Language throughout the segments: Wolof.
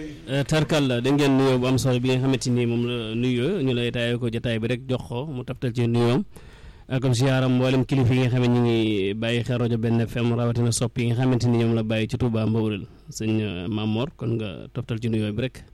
tarkal la da ngeen nuyoo bu am solo bi nga xamante ni moom la nuyoo ñu lay taayee ko jotaay bi rek jox ko mu taftal ci nuyoom comme si yaaram mboolem kilifa yi nga xam ne ñu ngi bàyyi xel rajo benn FM rawatina sopp yi nga xamante ni ñoom la bàyyi ci Touba Mbawrel sëñ Mamor kon nga toftal ci nuyoo bi rek.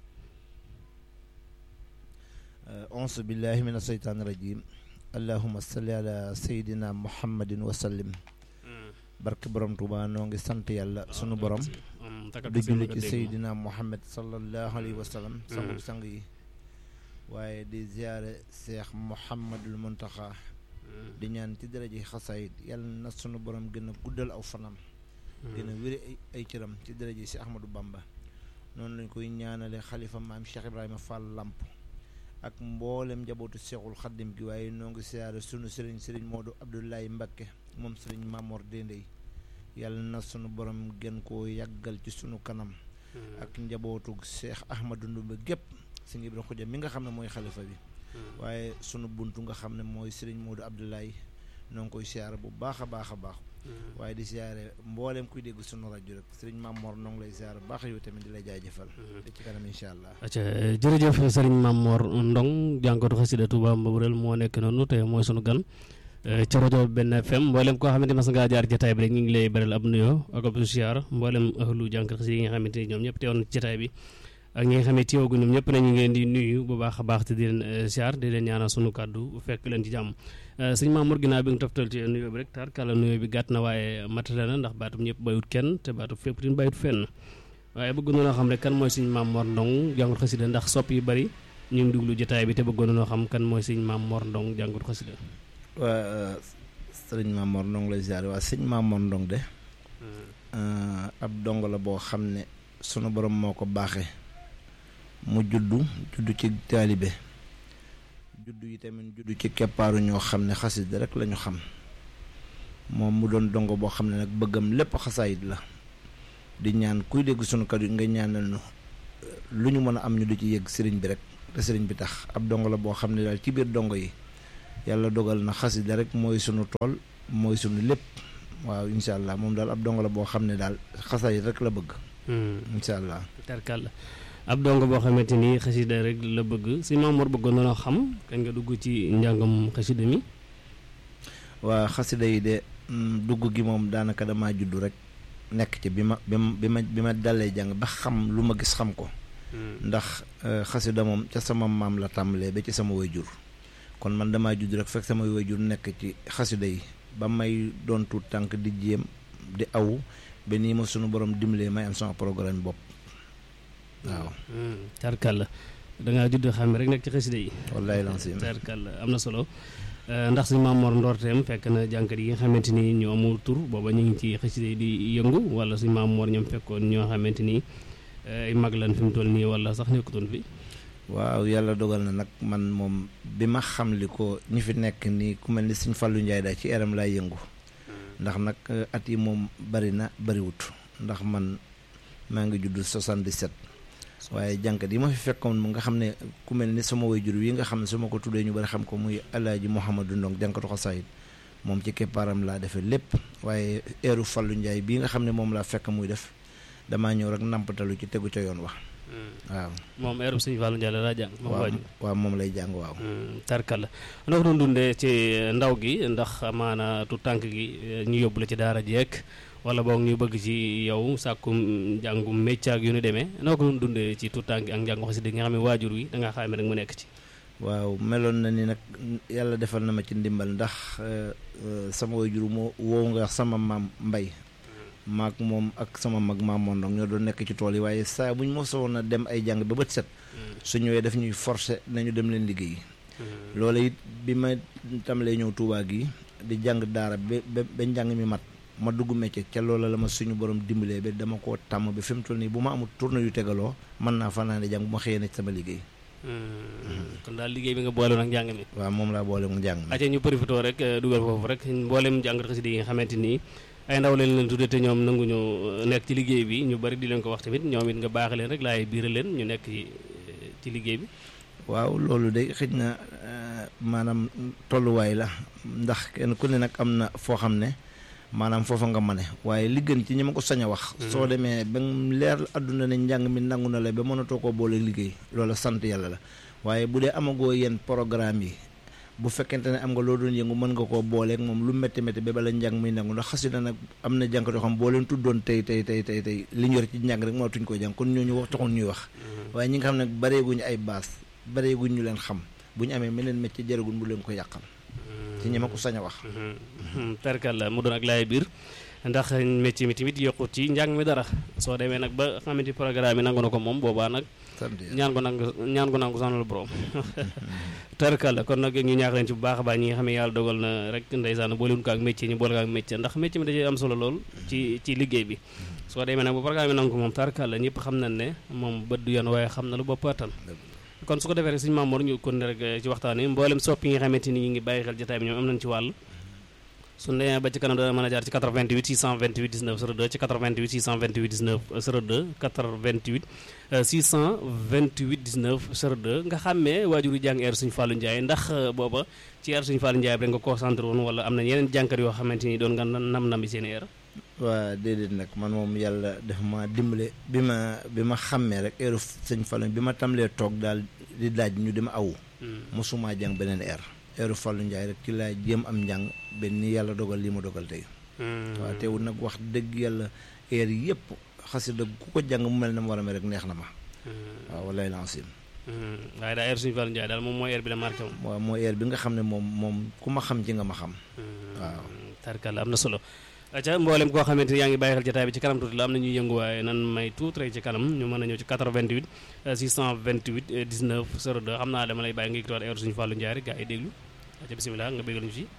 auzu billahi min asheytaani rajim allahuma salli ala sayidina muhammadin wa sallim barke borom Touba noo ngi sant yàlla sunu borom di julli ci sayidina muhammad sallallahu alayhi wa sallam sangu sang yi waaye di ziyaare seex muhammadul muntaxa di ñaan ci daraji xasaayit yàlla na sunu borom gën a guddal aw fanam gën a wéri ay cëram ci daraji si ahmadou bamba noonu lañ koy ñaanale xalifa maam cheikh ibrahima fall lamp ak mboolem njabootu seexul xaddim gi waaye noo ngi siyaare sunu sëriñ sëriñ moodu abdoulaye mbakke moom sëriñ mamor dendey yàlla na sunu borom gën koo yàggal ci sunu kanam ak njabootu seex ahmadou ndumbe gépp si ngi ibra xuja mi nga xam ne mooy xalifa bi waaye sunu buntu nga xam ne mooy sëriñ moodu abdoulaye noo ngi koy siyaare bu baax a baax a baax waaye di siyaare mboolem kuy dégg sunu rajo rek sëriñ Mamor noo ngi lay siyaare bu baax yow tamit di lay jaajëfal te ci kanam incha allah acca jërëjëf sëriñ Mamor Ndong jànkatu xasida Touba Mbawrel moo nekk noonu te mooy sunu gan ci rajo benn FM mboolem koo xamante mas ngaa jaar jotaay bi rek ñu ngi lay beral ab nuyoo ak ab siyaar mboolem ahlu jànkat xasida yi nga xamante ni ñoom ñëpp teewoon ci jotaay bi ak ñi nga xam ne teewagu ñoom ñëpp nañu ngeen di nuyu bu baax a baax te di leen siyaar di leen ñaanal sunu kàddu fekk leen ci jàmm sëñ Mamour ginnaaw bi nga toftal ci nuyoo bi rek taar kàlla nuyoo bi gàtt na waaye matale na ndax baatum ñëpp bayut kenn te baatum fépp tin bayut fenn waaye bëggoon noo xam ne kan mooy sëñ Mamour Ndong jàngut xasida ndax sopp yi bari ñu ngi duglu jotaay bi te bëggoon noo xam kan mooy sëñ Mamour Ndong jàngut xasida waa sëriñ Mamour Ndong lay ziar waa sëñ Mamour Ndong de ab dong la boo xam ne sunu borom moo ko baaxee mu juddu juddu ci taalibe juddu yi tamit juddu ci keppaaru ñoo xam ne xasida rek lañu xam moom mu doon dongo boo xam ne nag bëggam lépp xasaayit la di ñaan kuy dégg sunu kàddu nga ñaanal nu lu ñu mën a am ñu di ci yëg sëriñ bi rek te sëriñ bi tax ab dongo la boo xam ne daal ci biir dongo yi yàlla dogal na xasida rek mooy sunu tool mooy sunu lépp waaw incha allah moom daal ab dongo la boo xam ne daal xasaayit rek la bëgg incha allah tarkal ab dongo boo xamante ni xasida rek la bëgg si Mamour bëggoon na xam kañ nga dugg ci njàngam xasida mi waa xasida yi de dugg gi moom daanaka damaa juddu rek nekk ci bi ma bi ma bi ma bi ma dalee jàng ba xam lu ma gis xam ko ndax xasida moom ca sama maam la tàmbalee ba ci sama wayjur kon man damaa judd rek fekk sama wayjur nekk ci xasida yi ba may doon tuut tànk di jéem di aw ba nii ma sunu borom dimbalee may am sama programme bopp waaw tarkal la dangaa judd xam rek nekk ci xasida yi wallaay lancim tarkal la am na solo ndax si Mamour Ndorteem fekk na jànkat yi nga xamante ni ñoo amul tur booba ñu ngi ci xasida yi di yëngu wala si Mamour ñoom fekkoon ñoo xamante ni ay mag lan fi mu toll nii wala sax nekkutoon fi waaw yàlla dogal na nag man moom bi ma xam li ko ñi fi nekk nii ku mel ni Sëñ Fallou Ndiaye daal ci eram laay yëngu ndax nag at yi moom bari na bariwut ndax man maa ngi judd 77 waaye jànkat yi ma fi fekkoon mu nga xam ne ku mel ni sama waajur wi nga xam ne su ma ko tuddee ñu bari xam ko muy alaaji Mouhamadou Ndong jànkatu xasaayit moom ci keppaaram laa defee lépp waaye eeru Fallou Ndiaye bii nga xam ne moom laa fekk muy def damaa ñëw rek nampatalu ci tegu ca yoon wax waaw moom eeru sëñ Fallou Ndiaye la daa jàng moom waajur waaw moom lay jàng waaw tarkal la noo ko doon dundee ci ndaw gi ndax maana tu tànk gi ñu yóbbu la ci daara jeek wala boog ñu bëgg ci yow sàkkum njàngum métier ak yu nu demee noo ko doon dundee ci tu tànk ak njàngu xasida nga xam ne waajur wi da nga xaame rek mu nekk ci waaw meloon na ni nag yàlla defal na ma ci ndimbal ndax sama waajur moo woow nga sama maam mbay maag moom ak sama mag maam Mondong ñoo doon nekk ci tool yi waaye saa bu ñu mosoon a dem ay jàng ba bët set su ñëwee daf ñuy forcer nañu dem leen liggéey loolu it bi ma tàmbalee ñëw Tuubaa gi di jàng daara ba ba njàng mi mat ma dugg métier ca loola la ma suñu borom dimbalee ba dama koo tàmm ba fi mu toll nii bu ma amul tournée yu tegaloo mën naa fanaane jàng bu ma xëyee ne ci sama liggéey kon daal liggéey bi nga boole nag njàng mi waaw moom laa boole mu njàng mi aca ñu profité rek dugal foofu rek mboolem jàngat xasida yi nga xamante nii ay ndaw leen leen tudde te ñoom nanguñu nekk ci liggéey bi ñu bari di leen ko wax tamit ñoom it nga baax leen rek laay biira leen ñu nekk ci liggéey bi waaw loolu de xëj na maanaam tolluwaay la ndax kenn ku ne nag am na foo xam ne maanaam foofa nga mane waaye li gën ci ñi ma ko sañ a wax soo demee ba mu leer àdduna ne njàng mi nangu na la ba mënatoo koo boole liggéey loola sant yàlla la waaye bu dee amagoo yenn programme yi bu fekkente ne am nga loo doon yëngu mën nga koo booleeg moom lu métti métti ba bala njàng muy nangu ndax xasida nag am na jànkat yoo xam boo leen tuddoon tey tey tey tey tey li ñu yor ci njàng rek mënatuñ koo jàng kon ñooñu wax taxoon ñuy wax waaye ñi nga xam ne bareeguñu ay baas bareeguñ ñu leen xam bu ñu amee meneen métier jaraguñ bu leen ko yàqal ci ñi ma ko sañ a wax terkal la mu doon ak laay biir ndax métier mi tamit yokkut ci njàng mi dara soo demee nag ba xamante programme yi nangu na ko moom boobaa nag ñaan ko nangu ñaan ko nangu sanal borom terkal la kon nag ñu ñaax leen ci bu baax a baax ñi nga xam ne yàlla dogal na rek ndeysaan boolewuñ ko ak métier ñu boole ko ak métier ndax métier mi da cee am solo lool ci ci liggéey bi soo demee nag ba programme yi nangu ko moom terkal la ñëpp xam nañ ne moom bët du yoon waaye xam na lu bopp attan kon su ko defee rek suñu Mamour ñu kon rek ci waxtaan wi mboolem soppi nga xamante ni ñu ngi bàyyi xel jotaay bi ñoom am nañ ci wàll su demee ba ci kanam dana mën a jaar ci 88 628 19 02 ci 88 628 19 02 88 628 19 02 nga xàmmee waajur yi jàng air suñu Fallou Ndiaye ndax booba ci air suñu Fallou Ndiaye bi rek nga concentré woon wala am na yeneen jànkat yoo xamante ni doon nga nam-nam bi seen air waa déedéet nag man moom yàlla def ma dimbale bi ma bi ma xàmmee rek heure sëñ Fallou bi ma tàmbalee toog daal di daaj ñu dima awu mosuma jàng beneen air heure Fallou Ndiaye rek ci laa jéem am njàng benn ni yàlla dogal lii ma dogal tey waaw teewul nag wax dëgg yàlla air yëpp xasida ku ko jàng mu mel ne mu war a mel rek neex na ma waaw wallaay lancim waaye daal air suñu Fallou Ndiaye daal moom mooy air bi la marqué moom waaw mooy air bi nga xam ne moom moom ku ma xam ci nga ma xam waaw tarkal am na solo aca mboolem koo xamante ni yaa ngi bàyyi xel jotaay bi ci kanam tuuti la am na ñuy yëngu waaye nan may tuuti rek ci kanam ñu mën a ñëw ci 88 628 19 02 xam naa dama lay bàyyi nga yëkkatiwaat heure suñu Fallou Ndiaye rek gaa yi déglu aca bisimilah nga bégal ñu ci